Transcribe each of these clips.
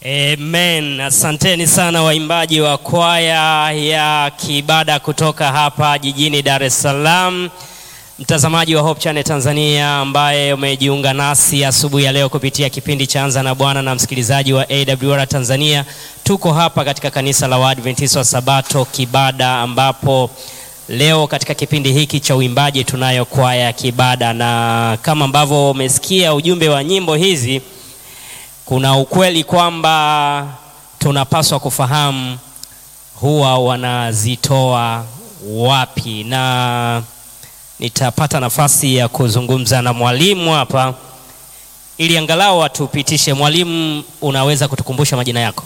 Amen. Asanteni sana waimbaji wa kwaya ya Kibada kutoka hapa jijini Dar es Salaam. Mtazamaji wa Hope Channel Tanzania ambaye umejiunga nasi asubuhi ya leo kupitia kipindi cha Anza na Bwana na msikilizaji wa AWR Tanzania, tuko hapa katika kanisa la Waadventista wa Sabato Kibada, ambapo leo katika kipindi hiki cha uimbaji tunayo kwaya ya Kibada, na kama ambavyo umesikia ujumbe wa nyimbo hizi kuna ukweli kwamba tunapaswa kufahamu huwa wanazitoa wapi, na nitapata nafasi ya kuzungumza na mwalimu hapa ili angalau atupitishe. Mwalimu, unaweza kutukumbusha majina yako?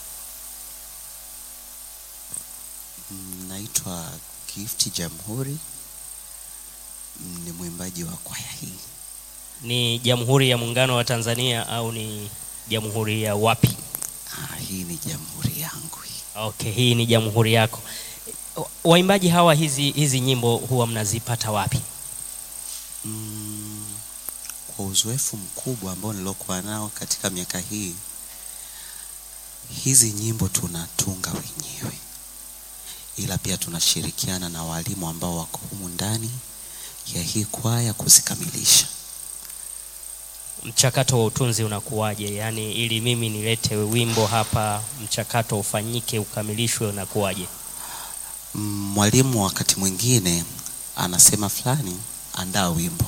Naitwa Gift Jamhuri, ni mwimbaji wa kwaya hii. Ni Jamhuri ya Muungano wa Tanzania au ni jamhuri ya wapi? Ah, hii ni jamhuri yangu hii. Okay, hii ni jamhuri yako. Waimbaji hawa, hizi hizi nyimbo huwa mnazipata wapi? Mm, kwa uzoefu mkubwa ambao niliokuwa nao katika miaka hii, hizi nyimbo tunatunga wenyewe, ila pia tunashirikiana na walimu ambao wako humu ndani ya hii kwaya kuzikamilisha. Mchakato wa utunzi unakuwaje? Yaani, ili mimi nilete wimbo hapa, mchakato ufanyike, ukamilishwe, unakuwaje? Mm, Mwalimu wakati mwingine anasema fulani, andaa wimbo.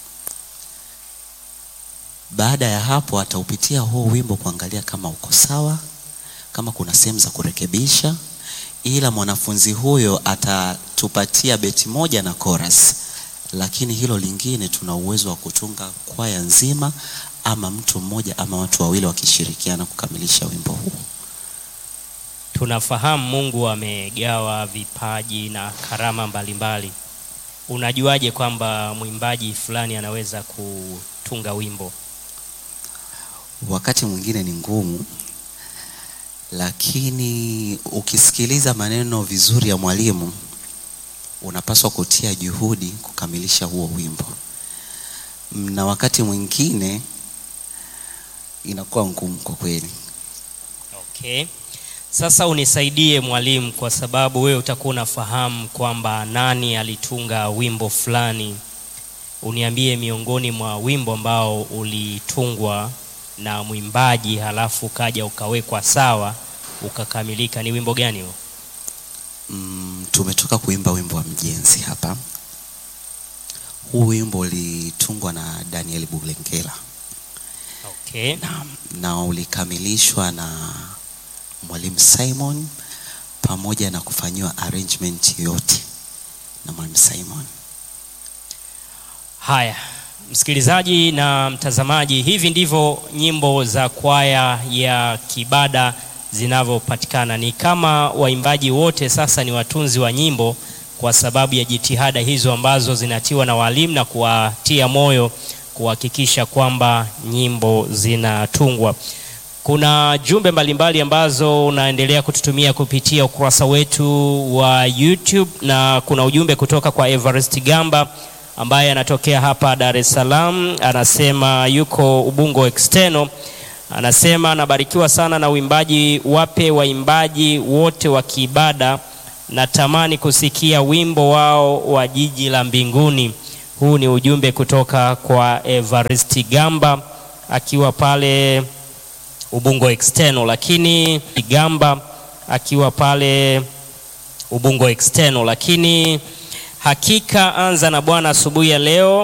Baada ya hapo ataupitia huo wimbo kuangalia kama uko sawa, kama kuna sehemu za kurekebisha, ila mwanafunzi huyo atatupatia beti moja na chorus, lakini hilo lingine tuna uwezo wa kutunga kwaya nzima ama mtu mmoja ama watu wawili wakishirikiana kukamilisha wimbo huu. Tunafahamu Mungu amegawa vipaji na karama mbalimbali. Unajuaje kwamba mwimbaji fulani anaweza kutunga wimbo? wakati mwingine ni ngumu, lakini ukisikiliza maneno vizuri ya mwalimu unapaswa kutia juhudi kukamilisha huo wimbo, na wakati mwingine inakuwa ngumu kwa kweli. Okay. Sasa unisaidie mwalimu, kwa sababu wewe utakuwa unafahamu kwamba nani alitunga wimbo fulani. Uniambie miongoni mwa wimbo ambao ulitungwa na mwimbaji halafu ukaja ukawekwa sawa ukakamilika, ni wimbo gani huo? Mm, tumetoka kuimba wimbo wa mjenzi hapa. Huu wimbo ulitungwa na Daniel Bulengela Okay. na, na ulikamilishwa na mwalimu Simon pamoja na kufanyiwa arrangement yote na mwalimu Simon. Haya, msikilizaji na mtazamaji, hivi ndivyo nyimbo za kwaya ya Kibada zinavyopatikana. Ni kama waimbaji wote sasa ni watunzi wa nyimbo, kwa sababu ya jitihada hizo ambazo zinatiwa na walimu na kuwatia moyo kuhakikisha kwamba nyimbo zinatungwa. Kuna jumbe mbalimbali ambazo unaendelea kututumia kupitia ukurasa wetu wa YouTube na kuna ujumbe kutoka kwa Everest Gamba ambaye anatokea hapa Dar es Salaam, anasema yuko Ubungo External. Anasema anabarikiwa sana na uimbaji, wape waimbaji wote wa Kibada, natamani kusikia wimbo wao wa jiji la mbinguni. Huu ni ujumbe kutoka kwa Everest Gamba akiwa pale Ubungo External, lakini Gamba akiwa pale Ubungo External, lakini hakika anza na Bwana asubuhi ya leo